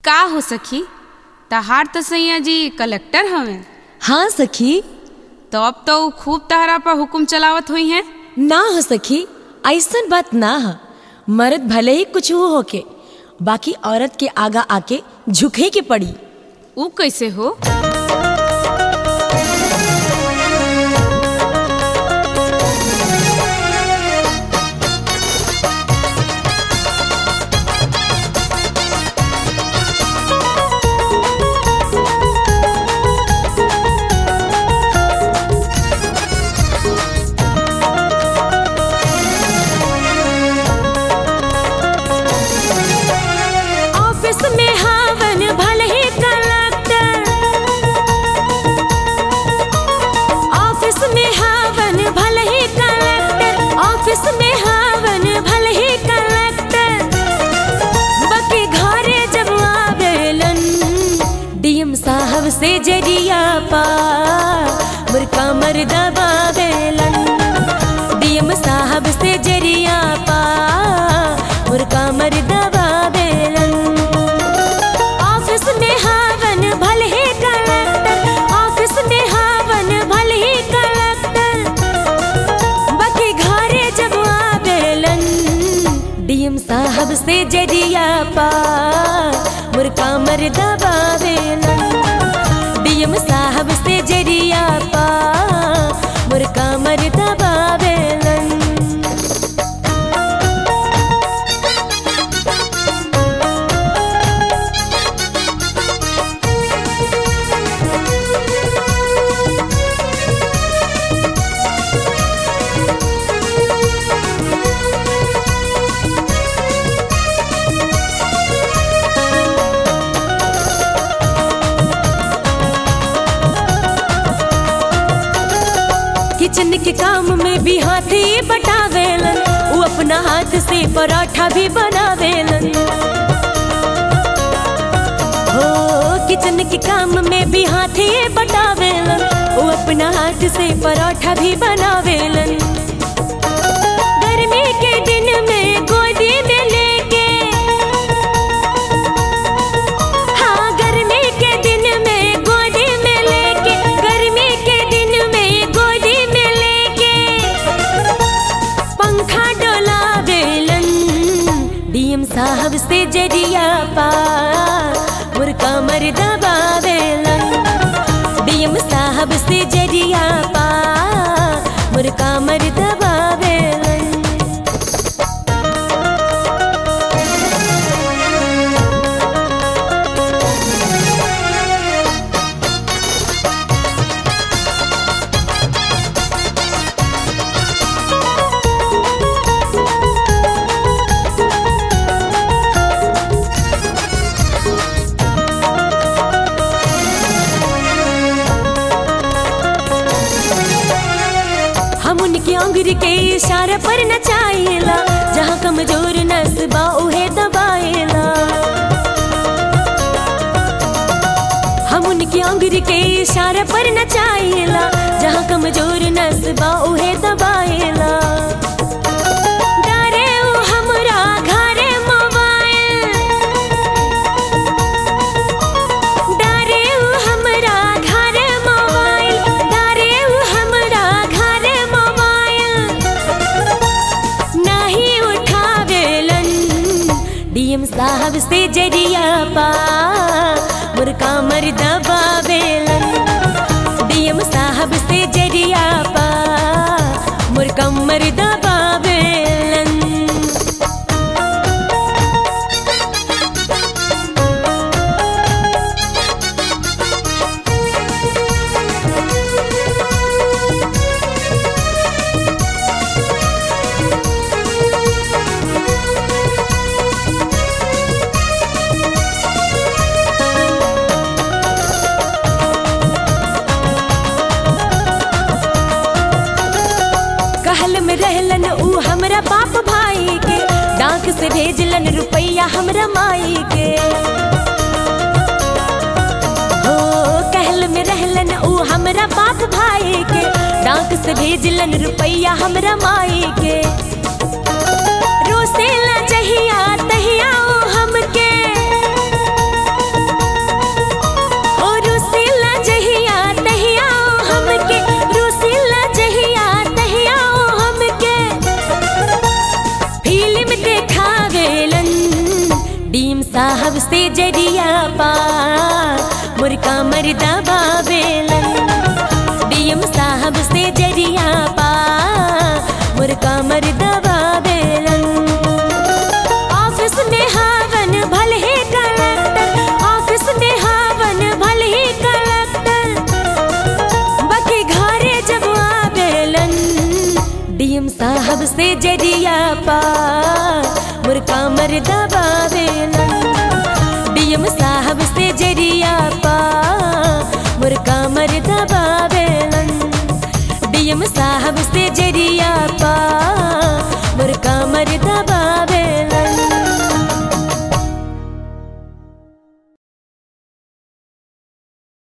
का हो सखी तहार तो सैया जी कलेक्टर हवे हाँ सखी तो अब तो ऊ खूब तहरा पर हुकुम चलावत हुई हैं ना हो सखी ऐसन बात ना है मर्द भले ही कुछ हो होके बाकी औरत के आगा आके झुके के पड़ी ऊ कैसे हो ऑफिस में हावन भले ही कलेक्टर ऑफिस में हावन भले ही कलेक्टर ऑफिस में हावन भले ही कलेक्टर बाकी घरे जब आवेलन डीएम साहब से जरिया पा मुर्का मर दबावेलन डीएम साहब से जरिया पा मुर्का मर दबावेलन ऑफिस में हावन भले ही कलेक्टर ऑफिस में हावन भले ही कलेक्टर बाकी घरे जब आवेलन डीएम साहब से जरिया पा मुर्का मर दबावेलन डीएम साहब से जरिया पा मुर्का मर दबावेलन किचन के काम में भी हाथी बटावेलन वो अपना हाथ से पराठा भी बनावेलन हो किचन के काम में भी हाथी बटावेलन वो अपना हाथ से पराठा भी बनावेलन गर्मी के दिन में गोदी में लेके हाँ गर्मी के दिन में गोदी में लेके गर्मी के दिन में गोदी में लेके पंखा डोला बेलन डीएम साहब से जरिया पा मुर्का मर दबावेलन डीएम साहब से जरिया पा मुर्का मर दबावेलन हम उनकी अंगुरी के इशारे पर नचाइला जहाँ कमजोर नसबा उहे दबाइला हम उनकी अंगुरी के इशारे पर नचाइला जहाँ कमजोर नसबा उहे दबाइला डारे उ हमरा घरे मोबाइल डारे उ हमरा घरे मोबाइल डारे उ हमरा घरे मोबाइल नहीं उठावेलन डीएम साहब से जरिया पा मुर्का मर दबावेलन डीएम साहब से जरिया पा मुर्का मर दबावेलन कहल में रहलन ऊ हमरा बाप भाई के डाक से भेजलन रुपैया हमरा माई के हो कहल में रहलन ऊ हमरा बाप भाई के डाक से भेजलन रुपैया हमरा माई के रोसेला जहिया तहिया ओ हमके से जरिया पा मुर्का मर्दा बाबेलन डीएम साहब से जरिया पा मुर्का मर्दा बाबेलन ऑफिस में हावन भले ही कलेक्टर ऑफिस में हावन भले ही कलेक्टर बाकी घरे जब आवेलन डीएम साहब से जरिया पा मुर्का मर्दा बावेलन डीएम साहब से जरिया पा मुर्का मर्दा